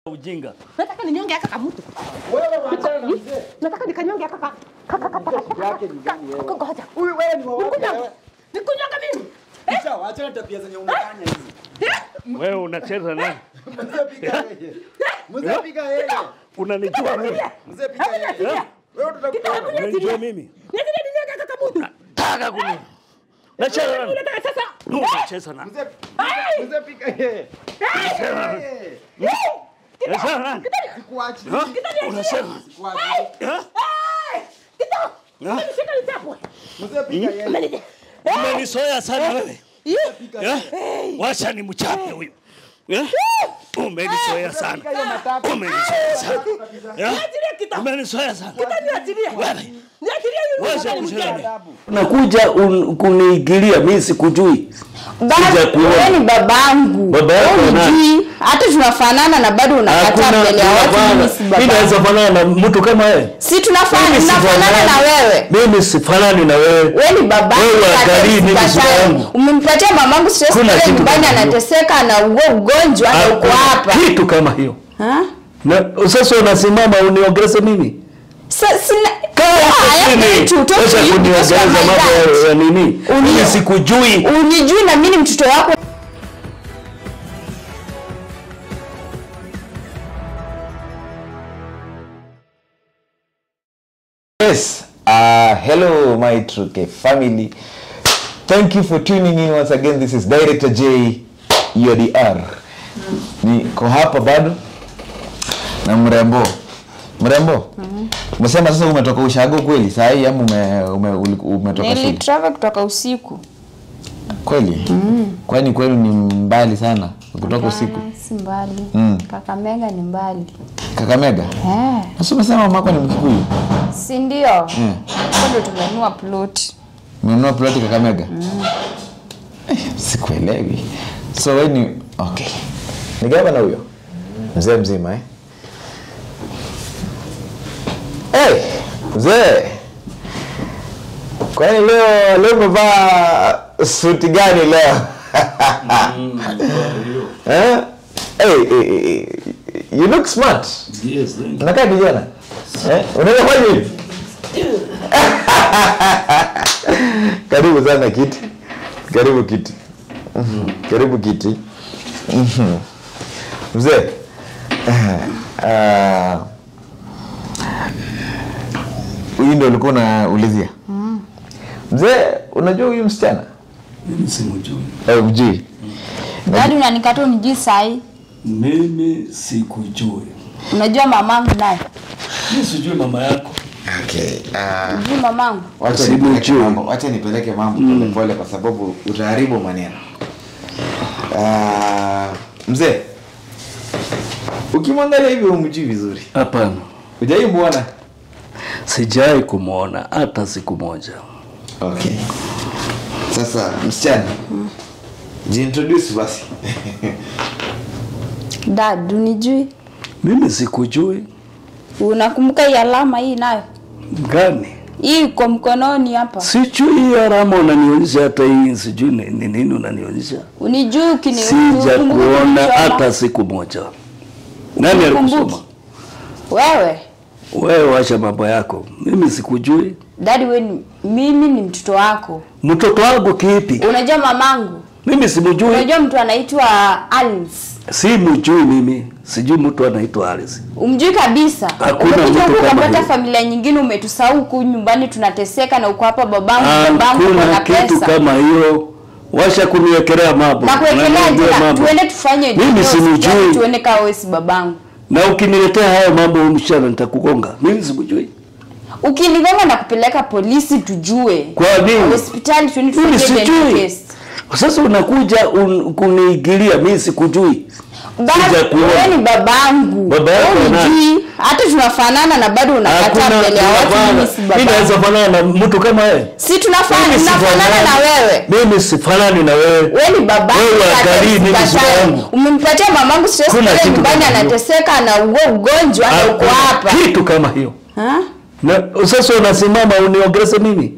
ujinga. Nataka ninyonge haka kamutu. Wewe wachana na mzee. Nataka nikanyonge haka ka. Kaka kaka kaka. Yake ni gani wewe? Ngoja. Huyu wewe ni wa wapi Nikunyonge. wewe? Nikunyonge mimi. Kisha wachana tabia zenye unafanya hizi. Wewe unacheza nani? Mzee piga yeye. Mzee piga yeye. Unanijua mimi? Mzee piga yeye. Wewe tutakuona. Unanijua mimi? Nataka ninyonge haka kamutu. Taka kuni. Nacheza nani? Nataka sasa. Unacheza nani? Mzee Mzee piga yeye. Yeye. Nacheza nani? Sikuachi. Ha? Unasema? Sikuachi. Ha? Kito. Ha? Nishika nitapwe. Mzee piga yeye. Umenisoya sana wewe. Piga Eh? yeye. Wacha ni mchape huyu. Eh? Umenisoya sana. Piga hiyo matatu. Umenisoya sana. Eh? Niachilie Kito. Umenisoya sana. Kito niachilie. Wewe. Niachilie yule Wacha mwana kucheza. mjane. Unakuja un, kuniingilia mimi sikujui. Sija kuona. Wewe ni babangu. Baba yako Wewe nani? unijui. Hata tunafanana na bado unakataa mbele ya watu mimi si Mimi babangu. naweza fanana na mtu kama wewe. Si tunafanana, Mimi tunafanana na sifanani. wewe. Mimi sifanani na wewe. Wewe ni babangu. Wewe hata angalii mimi usikatai. shida yangu. Umempatia mamangu stress Kuna pale kitu nyumbani kama hiyo. anateseka na ugo ugonjwa na uko Hakuna hapa. Kitu kama hiyo. Ha? Na sasa unasimama uniongeleze mimi. Sa- sina Kaa Ah, hapo I have chini. to talk to Sasa you because you kuniongeleza are my mambo dad. ya nini? Mimi sikujui. Unijui na mimi ni mtoto wako. Yes, uh, hello my True K family. Thank you for tuning in once again. This is Director J UDR. Niko hapa bado na mrembo. Mrembo. Umesema sasa umetoka ushago kweli? Saa hii ama ume, ume, uli- umetoka shule? Nilitravel kutoka usiku. Kweli? Kwani kweli ni mbali sana kutoka usiku? Ah, Si mbali. Mm. Kakamega ni mbali. Kakamega? Eh. Sasa umesema mamako ni Mkikuyu? Si ndio? Mm. Ndio tumenunua plot. Umenunua ploti Kakamega? Eh, sikuelewi. So wewe ni okay. Ni gavana huyo? Mzee mzima eh? Hey, mzee. Kwani leo leo umevaa suti gani leo? Eh? Hey, hey, hey, you look smart. Yes, thank you. Unakaa kijana? Eh? Unaweza fanya hivi? Karibu sana kiti. Karibu kiti. Mhm. Karibu kiti. Mhm. Mzee. Ah. Huyu ndio ulikuwa unaulizia. Mzee, unajua huyu msichana? Mimi simjui. Eh, mjui. Dadi unanikata unijui sahi. Mimi sikujui. Unajua mamangu naye. Mimi sijui mama yako. Okay. Ah. Unajui mamangu. Wacha Simu nipeleke juu. mambo, wacha nipeleke mambo pole pole kwa sababu utaharibu maneno. Ah, mzee. Ukimwangalia hivi umjui vizuri. Hapana. Hujai muona? Sijai kumwona hata siku moja. Okay. Sasa msichana. Jiintroduce basi. Dad unijui. Mimi sikujui Unakumbuka hii alama hii nayo? gani. Hii iko mkononi hapa. Sijui hiyo alama unanionyesha hata hii sijui ni ni nini unanionyesha. Unijui ukini Sija ukumbuki kuona kunichoma. hata siku moja. Nani Ukumbuki? alikusoma? Wewe. Wewe wacha mambo yako. Mimi sikujui. Dadi we ni, mimi ni mtoto wako. Mtoto wangu kipi? Unajua mamangu? Mimi simjui. Unajua mtu anaitwa Alice. Si mjui mimi. Sijui mtu anaitwa Alice. Umjui kabisa. Hakuna Umekuja mtu huku kama ukapata huyo. familia nyingine umetusahau huku nyumbani tunateseka na uko hapa babangu babangu Hakuna kuna kitu pesa. kama hiyo. Washa kuniwekelea mambo. Na kuwekelea Unaniambia tena mambo. tuende tufanye Mimi divorce, simjui. yaani tuende kama wewe si babangu. Na ukiniletea hayo mambo msichana nitakugonga. Mimi simjui. Ukinigonga na kupeleka polisi tujue. Kwa nini? Hospitali tuende Mimi tufanye DNA sijui. test. Sasa unakuja un, kuniingilia mimi sikujui. Bado Sijakuona. wewe ni babangu. Baba yako Wewe nani? unijui. Hata tunafanana na bado unakataa Hakuna mbele ya watu tunafana. mimi si Mimi babangu. naweza fanana na mtu kama wewe. Si tunafanana Mimi tunafanana sifanani. na wewe. Mimi sifanani na wewe. Wewe ni babangu. Wewe hata angalii mimi usikatai. shida yangu. Umempatia mamangu stress Kuna pale kitu nyumbani kama hiyo. anateseka na ugo ugonjwa na uko Hakuna hapa. Kitu kama hiyo. Ha? Na sasa unasimama uniongeleze mimi.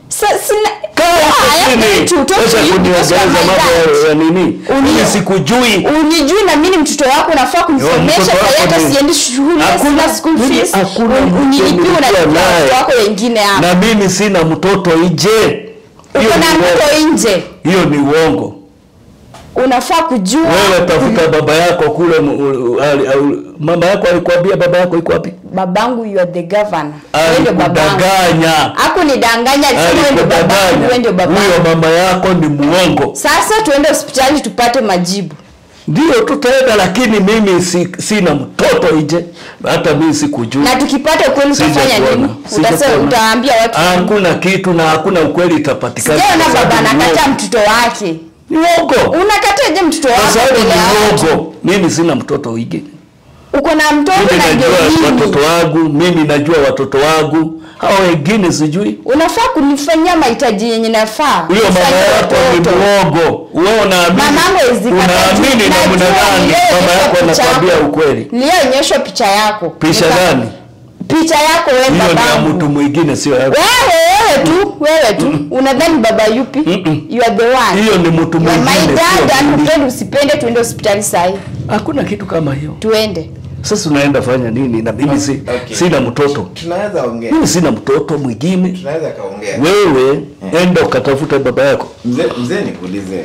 Sa- sina Kaa hapo Ah, I am chini. going to talk Wacha to you because you kuniongeza are my mambo dad. ya- ya nini Uni- mimi sikujui unijui na mimi ni mtoto wako unafaa kunisomesha mtoto sasa wako hata ni- siendi shule Hakuna- sina school mimi fees hakuna Un- mtu unilipie nilikuwa unalipia naye. watoto wako wengine hapa na mimi sina mtoto nje Hiyo uko na ni mtoto uongo. nje hiyo ni uongo unafaa kujua wewe tafuta baba yako kule mu- u- ali- au- mama yako alikwambia baba yako iko wapi babangu you are the governor wewe ndio babangu alikudanganya haku nidanganya alisema wewe ndio babangu wewe ndio alikudanganya babangu huyo mama yako ni muongo sasa tuende hospitali tupate majibu ndio tutaenda lakini mimi si, sina mtoto nje hata mimi sikujui na tukipata ukweli utafanya Sijakuona. nini utasema Sijakuona. utaambia watu hakuna kitu na hakuna ukweli itapatikana sijaona kwa baba sababu ni anakataa uongo. mtoto wake ni uongo unakataje mtoto kwa wako sababu mbele ya ni watu uongo mimi sina mtoto wige uko na mtoto mimi na ndio najua watoto mimi wangu mimi najua watoto wangu hao wengine sijui unafaa kunifanyia mahitaji yenye nafaa huyo mama Ufanye yako ni watoto. muongo wewe unaamini Mamangu hawezi kataa juu. unaamini namna Najua gani niliyoonyeshwa mama yako picha anakwambia yako. ukweli niliyoonyeshwa picha yako picha Nika- gani picha yako wewe hiyo ni ya babangu mtu mwingine sio yako wewe wewe tu wewe tu unadhani baba yupi Mm-mm. you are the one hiyo ni mtu You are my mwingine dad sio and mimi. upende usipende tuende hospitali sahi hakuna kitu kama hiyo tuende sasa unaenda fanya nini na mimi si, Okay. sina mtoto tunaweza ongea mimi sina mtoto mwingine tunaweza kaongea wewe enda ukatafuta baba yako mzee mzee nikuulize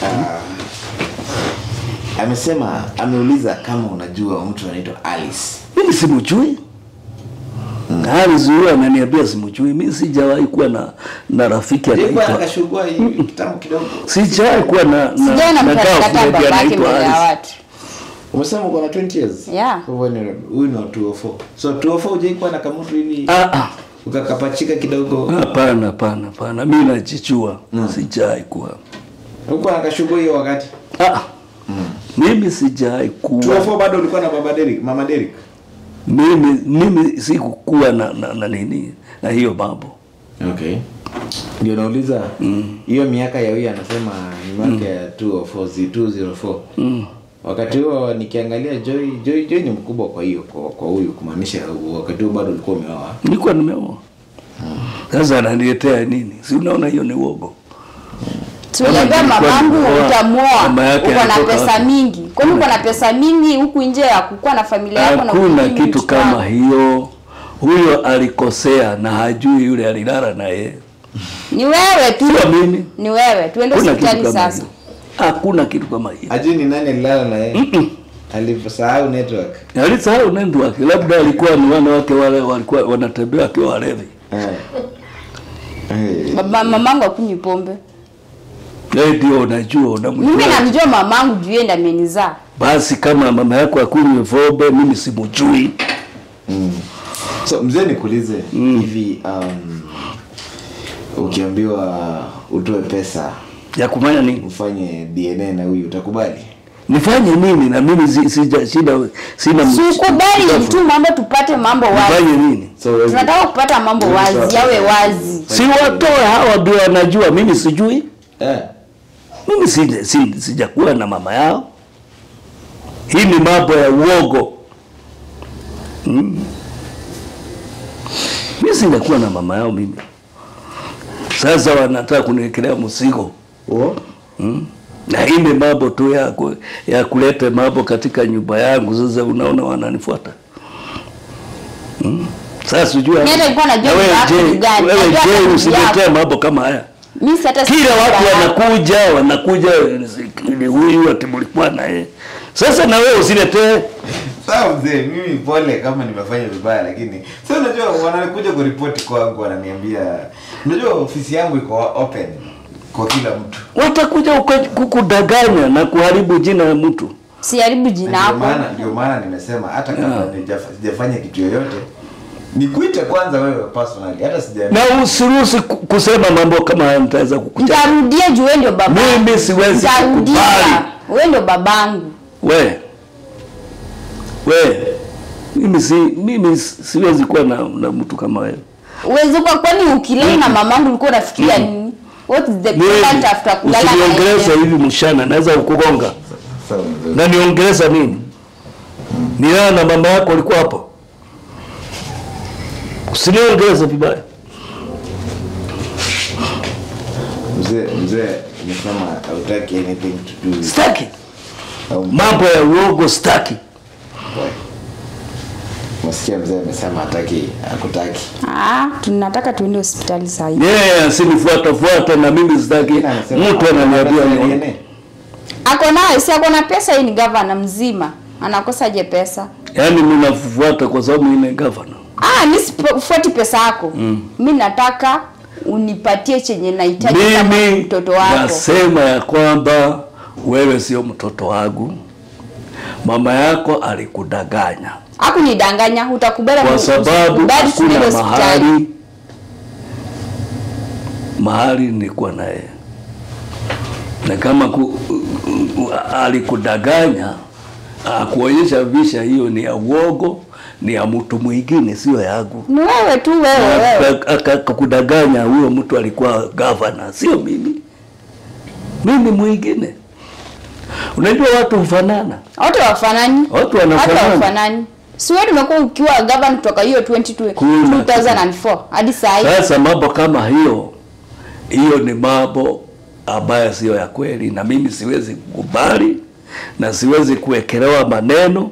uh, amesema ameuliza kama unajua mtu anaitwa alice mimi simjui Alice huyo ananiambia simjui mimi sijawahi kuwa na na rafiki Alikuwa anaitwa akashugua hivi kitambo kidogo sijawahi kuwa na na, sijaona na mtu anakataa girlfriend babake anaitwa mbele ya Alice. watu umesema uko na 20 years Yeah. Kwa hivyo ni- huyu ni wa 204 so 204 hujaikuwa na kamutu hivi Ah, ah. ukakapachika kidogo hapana hapana hapana mimi najichua sijawahi kuwa ulikuwa nakashugua hiyo wakati ah, ah. mimi sijawahi kuwa 204 bado ulikuwa na baba Derek mama Derek mimi mimi sikukuwa na, na, na nini na hiyo mambo okay ndio nauliza hiyo miaka ya huyu anasema ni miaka ya 204 zi 204 mm. wakati huo nikiangalia Joy Joy Joy ni mkubwa kwa hiyo kwa, kwa huyu kumaanisha wakati huo bado ulikuwa umeoa nilikuwa nimeoa sasa ananiletea nini si unaona hiyo ni uogo tuliambia Kama nilikuwa mamangu nimeoa, utamuoa mama yake uko na alitoka pesa wapi? mingi kwani uko na pesa mingi huku nje ya kukuwa na familia yako na hakuna kumiliki kitu mtoto kama wako? hiyo huyo alikosea na hajui yule alilala na yeye ni wewe tu sio mimi ni wewe tuende hakuna kitu hospitali kama sasa hiyo hakuna kitu kama hiyo ajui ni nani alilala na yeye alisahau network alisahau nendo wake labda alikuwa ni wana wake wale walikuwa wanatembea wakiwa walevi eh Eh. Baba, mamangu akunywi pombe Wewe ndio unajua mimi unamjua namjua mamangu juu yeye ndiye amenizaa basi kama mama yako akunywe pombe mimi simjui so mzee nikuulize hivi um, ukiambiwa utoe pesa ya kufanya nini ufanye dna na huyu utakubali nifanye nini na mimi si- sija shida sina sikubali tu mambo tupate mambo wazi nifanye nini so wewe- tunataka kupata mambo wazi yawe wazi si watoe hawa ndio wanajua mimi sijui eh mimi si, si, sijakuwa na mama yao hii ni mambo ya uogo mm. mi sijakuwa na mama yao mimi sasa wanataka kuniwekelea mzigo Uo? mm. na hii ni mambo tu ya, ku, ya kuleta mambo katika nyumba yangu sasa unaona wananifuata mm. sasa sijui Mimi hata nilikuwa najua na wewe nyumba yako je, ni gani, wewe najua hata je nyumba usiletee yako. mambo kama haya mimi si hata kila sijui watu baba yako. wanakuja wanakuja ni huyu ati mlikuwa naye sasa na wewe usiletee sawa mzee mimi pole kama nimefanya vibaya lakini sasa unajua wanakuja kuripoti kwangu wananiambia unajua ofisi yangu iko open kwa kila mtu watakuja uko- kukudanganya na kuharibu jina la mtu siharibu Na jina ndio hapo maana ndio maana nimesema hata kama Yeah. nijaf- sijafanya kitu yoyote nikuite kwanza wewe personally hata sija na usiruhusi ku- kusema mambo kama haya nitaweza kukucha nitarudia juu wewe ndio baba Mimi siwezi Nitarudia. kukubali. wewe ndio babangu we we mimi si mimi si- siwezi kuwa na, na mtu kama wewe uwezi kwa kwani ukilala na mamangu ulikuwa unafikiria nini what is the mimi point after kulala na usiniongeleza yeye? hivi mshana naweza kukugonga sawa mzee na niongeleza nini nilala na mama yako alikuwa hapo usiniongeleza vibaya mzee mzee umesema hautaki anything to do with Staki au mambo ya uongo, staki. Msikia mzee amesema hataki hakutaki. Ah, tunataka tuende hospitali saa hii. Yeye asinifuata fuata na mimi sitaki Tena anasema mtu hakuna ananiambia pesa ya nione. DNA. Ako nayo, si ako na pesa, hii ni gavana mzima. Anakosaje pesa? Yaani mnafuata kwa sababu mimi ni governor. Ah, mi sifuati pesa yako. Mm. Mi nataka unipatie chenye nahitaji kama Mimi mtoto wako. nasema ya kwamba wewe sio mtoto wangu, mama yako alikudanganya Hakunidanganya, utakubali kwa sababu kubali tuende hakuna hospitali. mahali mahali nilikuwa na yeye, na kama ku, alikudanganya akuonyesha visha, hiyo ni ya uongo, ni ya mtu mwingine, sio yangu. Ni wewe tu wewe wewe. Aka- aka- akakudanganya huyo mtu alikuwa gavana, sio mimi. Mimi mwingine. Unajua watu hufanana, Wote wafanani. watu Hata wanafanana. wafanani. Si wewe umekuwa ukiwa governor kutoka hiyo 22 Kuna 2004 hadi saa hii. Sasa mambo kama hiyo, hiyo ni mambo ambayo sio ya kweli, na mimi siwezi kukubali na siwezi kuwekelewa maneno.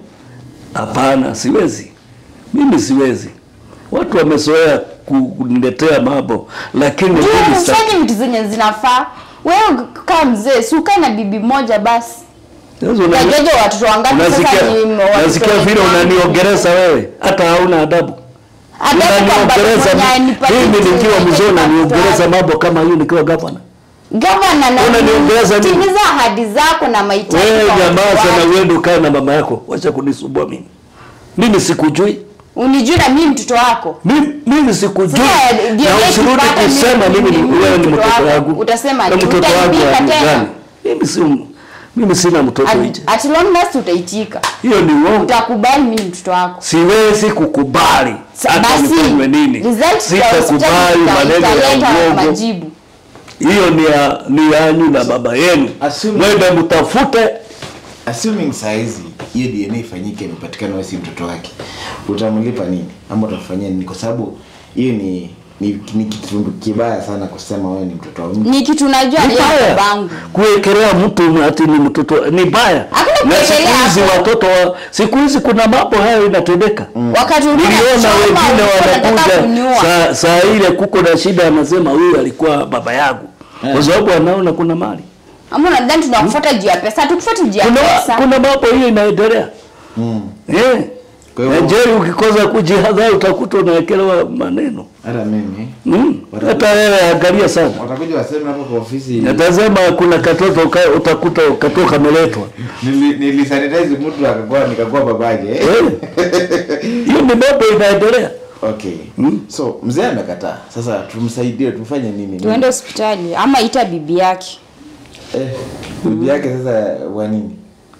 Hapana, siwezi, mimi siwezi. Watu wamezoea kuniletea mambo, lakini Juu mimi sitaki. ufanye vitu zenye zinafaa. Wewe kama mzee, si ukae na bibi moja basi. Sasa una- Unajojo watoto wangapi Unasikia, sasa ni watoto nasikia vile wangapi? unaniongereza wewe, hata hauna adabu. Hata kama bado Unaniongereza mwenye mi- anipatie mimi kitu nikiwa yenye mzee, kipato unaniongereza yake. mambo kama hiyo nikiwa gavana. Gavana na Unaniongeleza nini? timiza ahadi zako na mahitaji. Wewe kwa jamaa watu sana, wako. uende ukae na mama yako, wacha kunisumbua mimi. Mimi sikujui, Unijui na mimi mtoto wako. mimi, mimi sikujui, Sasa, ndio na yetu usirudi mpaka kusema mimi- mimi ni mimi wewe ni mtoto mtoto wako. wangu. Utasema na ni mtoto wangu utaibika wa tena. gani? Mimi si mimi sina mtoto nje, At long last utaitika. hiyo ni uongo. Utakubali mimi ni mtoto wako. Siwezi kukubali Sa- hata Basi nifanywe nini, results za hospitali sitakubali ita- maneno ya italeta uongo. majibu. hiyo ni ya ni yanyu na baba yenu, Assume- mwende mtafute. Assuming saa hizi hiyo DNA ifanyike imepatikana wewe si mtoto wake. Utamlipa nini? Ama utafanyia nini? Kwa sababu hiyo ni ni, ni kitu kibaya sana kusema wewe ni mtoto wa mtu. Ni kitu najua Ni ni ya baya babangu. kuwekelea mtu ati ni mtoto ni baya. Hakuna Na siku kuwekelea hizi hapo. watoto wa siku hizi kuna mambo hayo inatendeka. Wakati ulikuwa Niliona unachoma, wengine ulikuwa unataka wanakuja kuniua. saa, saa ile kuko na shida, anasema huyu alikuwa baba yangu kwa sababu anaona kuna mali. Ama unadhani tunakufuata juu ya pesa? Hatukufuati juu ya Kuna, pesa. kuna mambo hiyo inaendelea Mm. eh. Kwa hivyo- Na Jerry ukikosa kujihadhari utakuta unawekelewa maneno Hata mimi mm. Hata wewe angalia sana watakuja waseme hapo kwa ofisi Natazama kuna katoto ka, utakuta katoto kameletwa. nili, nilisanitize mtu akakuwa nikakuwa babake. eh? Eh. Hiyo ni mambo inaendelea. Okay. So mzee amekataa. Sasa tumsaidie tumfanye nini? Tuende hospitali ama ita bibi yake. Eh, bibi yake sasa wa nini?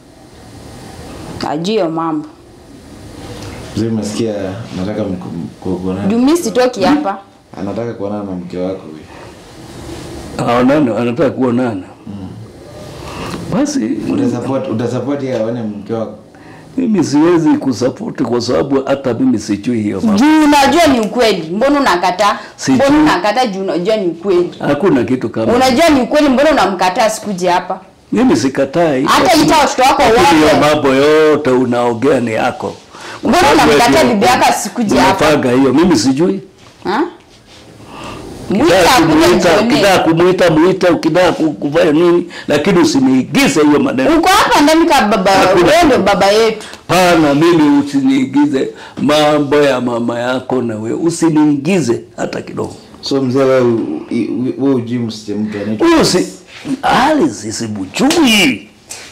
Ajue hiyo mambo. Mzee umesikia nataka mku- ku- kuonana. Juu mimi sitoki hapa. Anataka kuonana na mke wako huyu. Aonane, anataka kuonana. Basi Utasupport utasupport yeye aone mke wako. mimi siwezi kusapoti kwa sababu hata mimi sijui hiyo mambo. Juu unajua ni ukweli. Mbona unakataa? Sijui. Mbona unakataa juu unajua ni ukweli? Hakuna kitu kama. Unajua ni ukweli, mbona unamkataa sikuje hapa? Mimi sikatai. Hata lakini- ita watoto wako lakini hiyo wote. mambo yote unaongea ni yako. Mbona Kwa sababu unamkataa wewe bibi yako asikuje hapa? Unapanga hiyo, mimi sijui. Ha? Mwita Ukitaka akuje kumuita, mjionee. ukitaka kumuita muita, ukitaka ku- kufanya nini, lakini usiniigize hiyo maneno. Uko hapa ndani ka baba, Hakuna. wewe ndio baba yetu. Pana, mimi usiniigize mambo ya mama yako, na wewe usiniigize hata kidogo. So mzee wewe u- i- wewe ujui msiche mtu anaitwa Huyo si Alice simujui.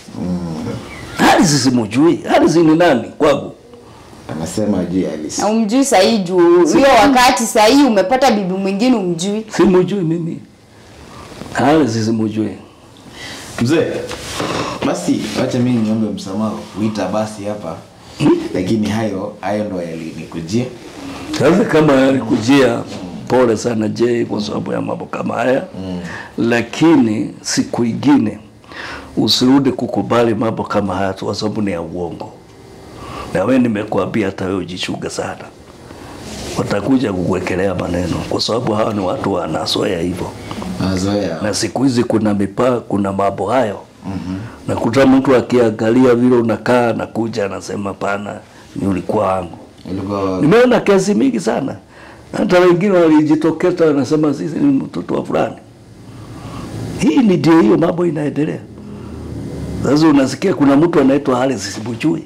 Alice simujui. Alice ni nani kwangu? anasema ajui Alice. Na umjui sahii juu hiyo wakati sahii umepata bibi mwingine umjui. Simujui mimi. Alice simujui. Mzee, basi wacha mimi niombe msamaha kuita basi hapa. Lakini hayo hayo ndo yalinikujia. Sasa kama alikujia, pole sana Jay kwa sababu ya mambo kama haya mm. Lakini siku ingine usirudi kukubali mambo kama haya tu, kwa sababu ni ya uongo. Na wewe nimekuambia, hata wewe ujichunge sana, watakuja kukuwekelea maneno, kwa sababu hawa ni watu wanasoea hivyo. mazoea na siku hizi kuna mipaa, kuna mambo hayo mm-hmm. nakuta mtu akiangalia vile unakaa nakuja anasema pana, ni ulikuwa wangu. ulikuwa Nimeona kesi mingi sana, hata wengine walijitokeza wanasema sisi ni mtoto wa fulani. Hii ni ndio hiyo mambo inaendelea. Sasa unasikia kuna mtu anaitwa Haris Sibujui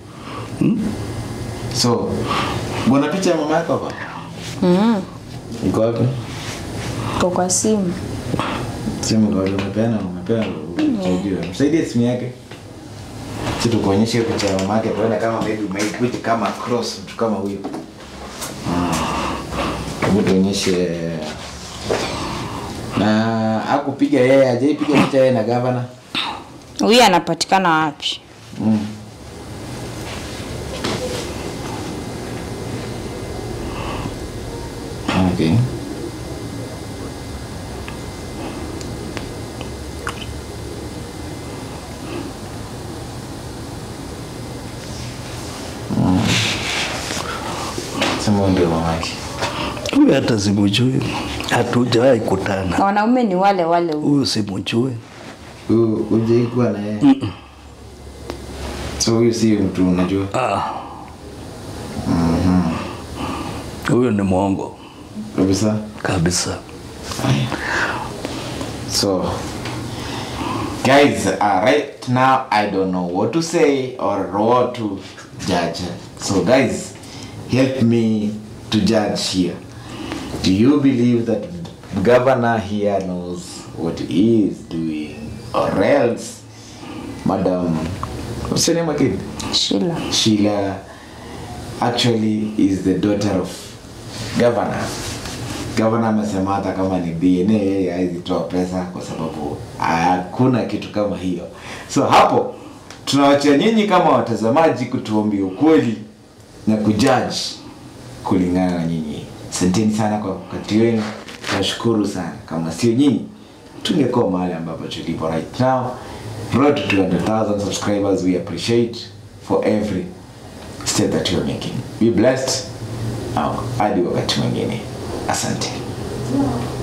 so bwana picha ya mama yako hapa Mm. iko wapi Iko kwa simu. simu kwa umepeana umepeana uchajue msaidie simu yake si tukuonyeshe hiyo picha ya mama yake tuone kama maybe umeikuti kama cross mtu kama huyo Mm. hebu tuonyeshe na akupiga yeye ajaipiga picha yeye na gavana Huyu anapatikana wapi? mm. okay Mm. Sema ndio mamake. huyu, hata simujui, hatujawahi kutana. Na wanaume ni wale wale huyu. Huyu simujui. Huyu hujaikuwa na yeye. So huyu si mtu unajua. Ah. Huyu ni mwongo Kabisa. kabisa. So, guys, uh, right now I don't know what to say or what to judge. So, guys, help me to judge here. Do you believe that governor here knows what he is doing, or else, Madam, what's your name again? Sheila. Sheila actually is the daughter of governor. Governor amesema hata kama ni DNA yeye hawezi toa pesa kwa sababu hakuna kitu kama hiyo. So hapo tunawachia nyinyi kama watazamaji kutuambia ukweli na kujudge kulingana na nyinyi. Asanteni sana kwa wakati wenu, tunashukuru sana. Kama sio nyinyi tungekuwa mahali ambapo tulipo right now. Road to 200,000 subscribers, we appreciate for every step that you're making. Be blessed. Au, hadi wakati mwingine. Asante.